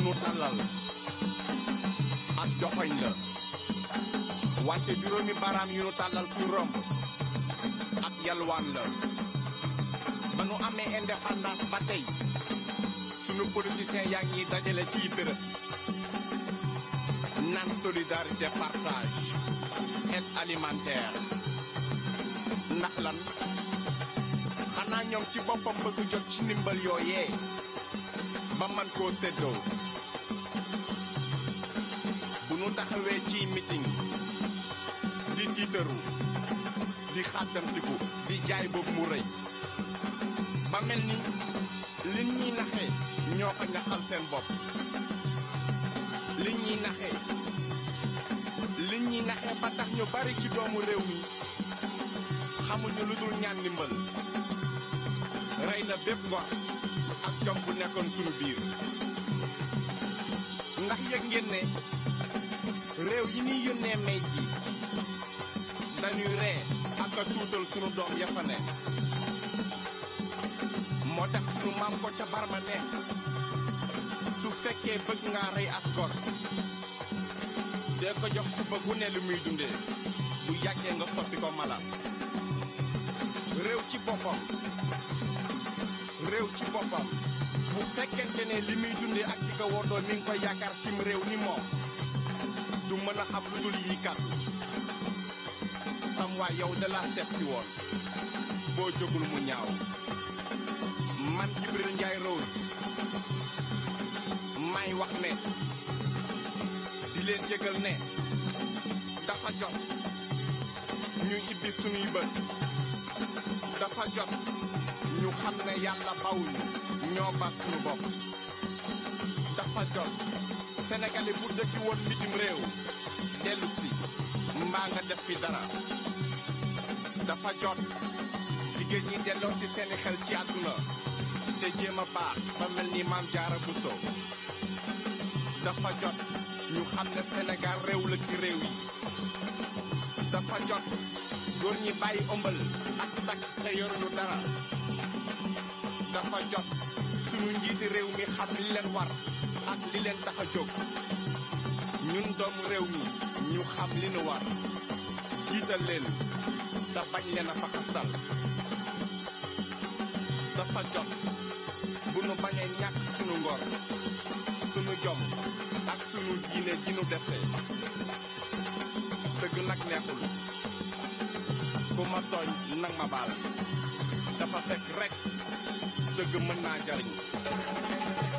nu tàllal ak joxoñ la wante juróomi baaraam yu nu tàllal kuy romb ak yalwaan la ba nu amee indépendance ba tey sunu politiciens yaa ngi dajale ciy bërëb naan solidarité partage aide alimentaire ndax lan xanaa ñoom ci boppam bëgg jot ci ndimbal yooyee ba man koo séddoo bu nu taxawee ci meeting di tiitaru di xàttamtiku di jaay boobu mu rëy ba mel ni liñ ñuy naxee ñoo ko ñaxal seen bopp liñ ñuy naxee liñ ñuy naxee ba tax ñu bari ci doomu réew mi xamuñu lu dul ñaan ndimbal rey na bépp ngor ak jom bu nekkoon sunu biir ndax yëg ngeen ne réew yi ñuy yónnee may ji dañuy ree ak a tuutal sunu doom ya fa ne moo tax sunu maam ko ca barma ne su fekkee bëgg nga rey as gor dee ko jox suba gu ne lu muy dundee bu yàggee nga soppi ko mala réew ci boppam réew ci boppam bu fekkente ne li muy dundee ak ki ko woddoo mi ngi koy yaakaar cim réew ni moom du mën a xam lu dul yi kàddu sam waay yow da la seet si woon boo jógul mu ñaaw man Jibril Njaay Rose may wax ne di leen yëgal ne dafa jot ñu ibbi sunuy bët dafa jot ñu xam ne yàlla bawuñu ñoo ba sunu bopp dafa jot sénégalais bu dëkki woon bitim réew dellu si mbaa nga def fi dara dafa jot jigéen ñi delloo ci seeni xel ci àdduna te jéem a baax ba mel ni maam jaara Buso dafa jot ñu xam ne Sénégal réew la ci réew yi dafa jot góor ñi bàyyi ëmbal ak takk te yoruñu dara dafa jot sunu njiiti réew mi xam li leen war ak li leen tax a jóg ñun doomu réew mi ñu xam li nu war jiital leen te bañ leen a faxastal dafa jot bu nu bañee ñàkk sunu ngor sunu jom ak sunu diine ji nu dese dëgg nag neexul ku ma tooñ nag ma baal dafa fekk rek dëgg mën naa jariñ